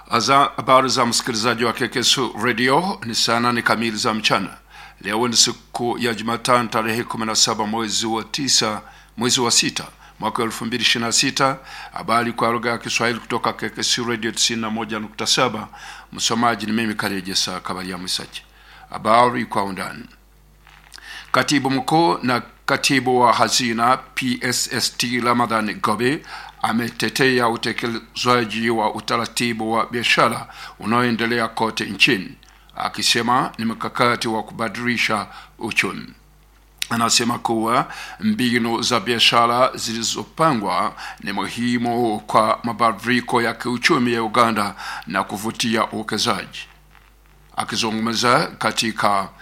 Aza- Habari za msikilizaji wa KKSU Radio ni saa nane kamili za mchana. Leo ni siku ya Jumatano tarehe 17 mwezi wa tisa mwezi wa sita mwaka 2026. Habari kwa lugha ya Kiswahili kutoka KKSU Radio 91.7. Msomaji ni mimi Karejesa Kabaria Mwisaji. Habari kwa undani. Katibu mkuu na katibu wa hazina PSST Ramadhan Gobe ametetea utekelezwaji wa utaratibu wa biashara unaoendelea kote nchini, akisema ni mkakati wa kubadilisha uchumi. Anasema kuwa mbinu za biashara zilizopangwa ni muhimu kwa mabadiliko ya kiuchumi ya Uganda na kuvutia uwekezaji. Akizungumza katika